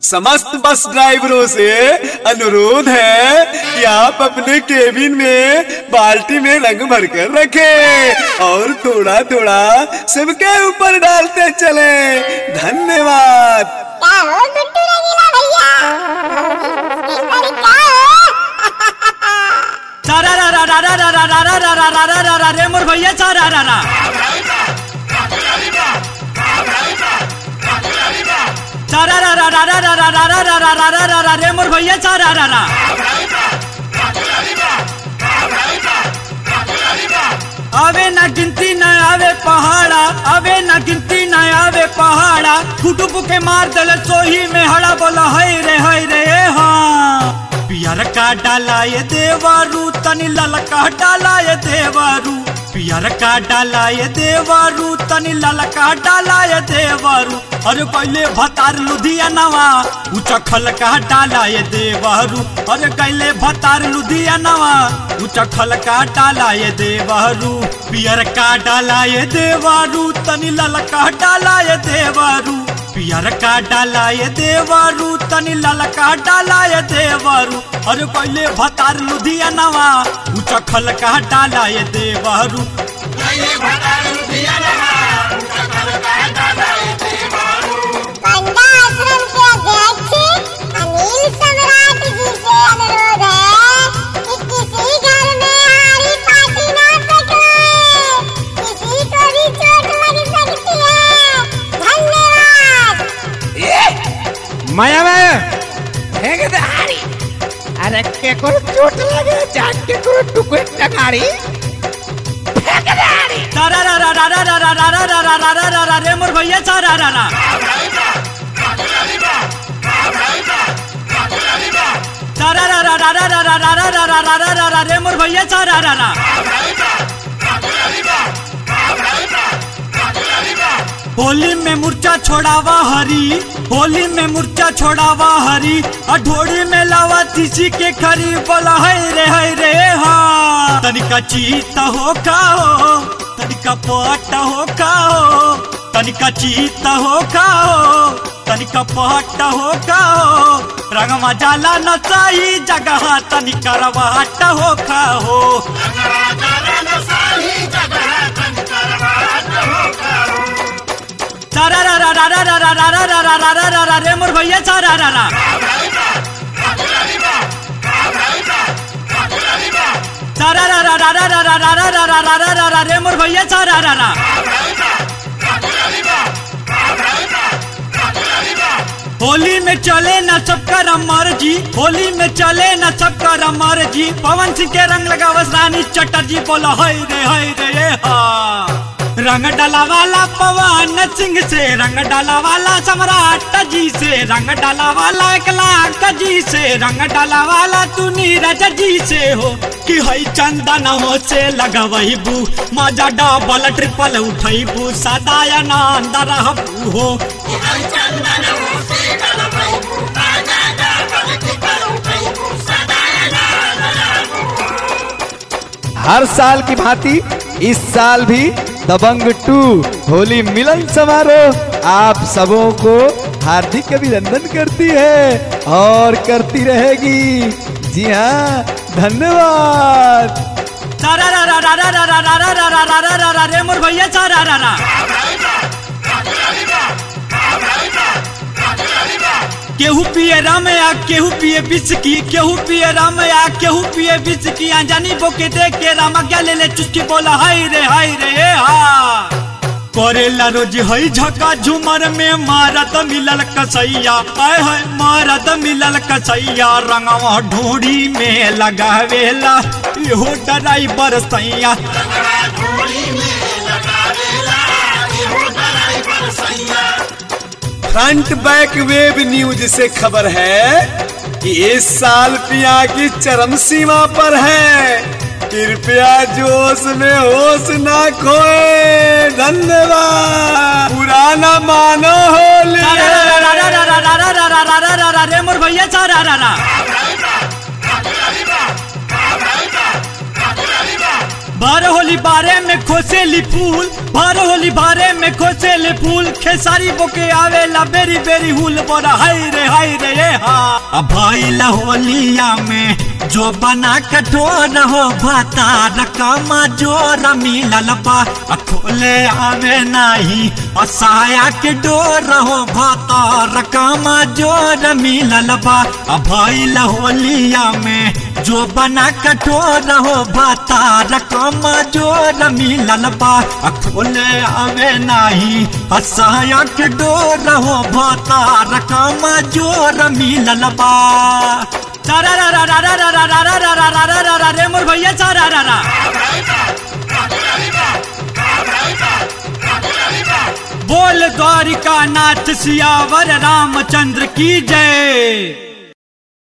समस्त बस ड्राइवरों से अनुरोध है कि आप अपने केबिन में बाल्टी में रंग भरकर रखें और थोड़ा थोड़ा सबके ऊपर डालते चले धन्यवाद क्या हो गुड्डू रंगीला भैया इस बारी क्या हो चारा रा रा रा रा रा रा रा रा रा रा रा रा रा रे मोर भैया चारा रा रा चारा रा रा रा रा रा रा रा रा रा रा रा रा रा रा रे मोर भैया चारा रा रा आवे ना गिनती न आवे पहाड़ा आवे ना गिनती न आवे पहाड़ा कुटुब के मार दल सोही में हड़ा बोला है रे है रे हाँ पियर का डाला ये देवारू तनी ललका डाला ये देवारू पियर का डाला ये देवारू तनी ललका डाला ये देवारू अरे कैले भतार लुधियानवा ऊंचा खल का डाला ये देवारू अरे कैले भतार लुधियानवा ऊंचा खल का डाला ये देवारू पियर का डाला ये देवारू तनी ललका डाला ये देवारू पियर का डाला ये देवारू तनी ललका डाला ये देवारू अरे पहले भतार लुधियानवा ऊंचा खल का डाला ये देवारू पंडा आश्रम के अध्यक्ष अनिल सम्राट जी से अनुरोध है कि किसी घर में हारी पार्टी ना पकड़े किसी को भी चोट लग सकती है धन्यवाद माया माया हेगे दे हारी अरे के को चोट लगे जान के को टुकड़े टंगारी फेंक दे हारी तारा रा रा रा रा रा रा रा रा रा रा रा रा रा रे मोर भैया चारा रा रा तारा रा रा रा रा रा रा रा रा रा रा रा रा रा रा रे मोर भैया चारा रा रा होली में मुर्चा छोड़ावा हरी होली में मुर्चा छोड़ावा हरी अठोड़ी में लावा तीसी के खरी बोला है रे है रे हाँ तनिका चीत हो खाओ तनिका पट हो खाओ तनिका चीत हो खाओ तनिका पट हो खाओ रंगमा जाला नचाई जगह तनिका रवाट हो खाओ चारा रा रा रा रा रा रा रा रा रा रा रा रा रा रा रे मोर भैया चारा रा रा चारा रा रा रा रा रा रा रा रा रा रा रा रा रा रा रे मोर भैया चारा रा रा होली में चले न सबका रमर जी होली में चले न सबका रमर जी पवन सिंह के रंग लगावस रानी चटर्जी बोला हाय रे हाय रे ये हा रंग डाला वाला पवन सिंह से रंग डाला वाला सम्राट जी से रंग डाला वाला एक लाख जी से रंग डाला वाला तू नीरज जी से हो कि हई चंदन हो से लगवही बू मजा डबल ट्रिपल उठई बू सदा आनंद रहबू हो हर साल की भांति इस साल भी दबंग टू होली मिलन समारोह आप सबों को हार्दिक अभिनंदन करती है और करती रहेगी जी हाँ धन्यवाद चारा रा रा रा रा रा रा रा रा रा रा रा रा रा रा रे मोर भैया चारा रा रा केहू पिए राम या केहू पिए बिस्की केहू पिए राम या केहू पिए बिस्की अनजानी बोके देख के रामा क्या ले ले चुस्की बोला हाय रे हाय रे ए हा करेला रोज हई झका झुमर में मारत मिलल कसैया आय हाय मारत मिलल कसैया रंगवा ढोड़ी में लगावेला इहो ड्राइवर सैया फ्रंट बैक वेब न्यूज से खबर है कि इस साल पिया की चरम सीमा पर है कृपया जोश में होश ना खोए धन्यवाद पुराना मानो होली रा रा रा रा रा रा रा रा रा रा रा रा रा रा रे मोर भैया चारा रा रा बारह होली बारे में खोसेली फूल बारह होली बारे में खोसेली फूल खेसारी बोके आवेला बेरी बेरी हुल बोला हाय रे हाय रे ये हा अब भाई होलिया में जो बना कठोर हो भातार कामा जोर मिलल बा आ खोले आवे नाही असाया के डोर हो भातार कामा जोर मिलल बा आ भाई होलिया में जो बना कठोर हो भातार कामा जोर मिलल बा आ खोले आवे नाही असाया के डोर हो भातार कामा जोर मिलल बा चारा रा रा रा रा रा रा रा रा रा रा रा रा रा रा रे मोर भैया चारा रा रा बोल द्वारिका नाथ सियावर रामचंद्र की जय